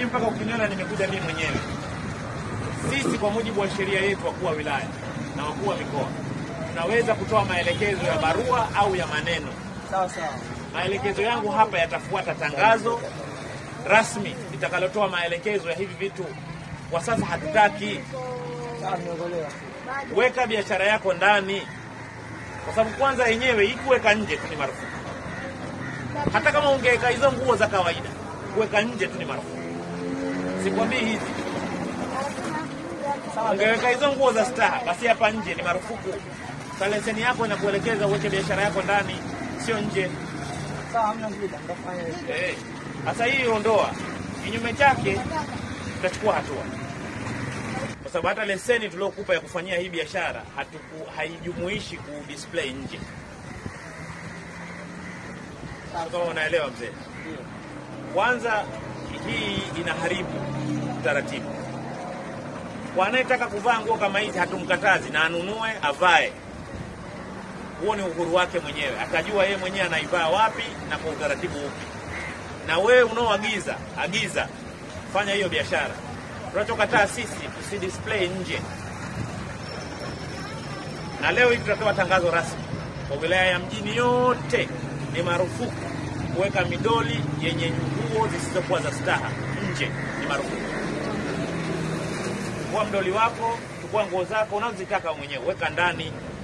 mpaka ukiniona nimekuja mimi mwenyewe. Sisi kwa mujibu wa sheria yetu, wakuu wa wilaya na wakuu wa mikoa, tunaweza kutoa maelekezo ya barua au ya maneno. Sawa sawa. Maelekezo yangu hapa yatafuata tangazo rasmi litakalotoa maelekezo ya hivi vitu. Kwa sasa hatutaki. Sawa, nimeelewa. Weka biashara yako ndani, kwa sababu kwanza yenyewe hii kuweka nje tu ni marufuku. Hata kama ungeweka hizo nguo za kawaida, kuweka nje tu ni marufuku. Sikwambii hizi, ungeweka hizo nguo za staha, basi hapa nje ni marufuku. Sa leseni yako inakuelekeza uweke biashara yako ndani, sio nje. Sawa, hamna shida, nitafanya hivyo. Eh, Sasa hii ondoa, kinyume chake tutachukua hatua, kwa sababu hata leseni tuliokupa ya kufanyia hii biashara hatuku haijumuishi ku display nje. Sio Kama unaelewa mzee, Ndio. kwanza hii inaharibu utaratibu. Kwa anayetaka kuvaa nguo kama hizi hatumkatazi, na anunue avae. Huo ni uhuru wake mwenyewe, atajua yeye mwenyewe anaivaa wapi na kwa utaratibu upi. Na wewe unaoagiza, agiza, fanya hiyo biashara. Tunachokataa sisi tusi display nje. Na leo hii tutatoa tangazo rasmi kwa wilaya ya mjini yote, ni marufuku kuweka midoli yenye nguo zisizokuwa za staha nje, ni marufuku. Chukua mdoli wako, chukua nguo zako unazozitaka mwenyewe, weka ndani,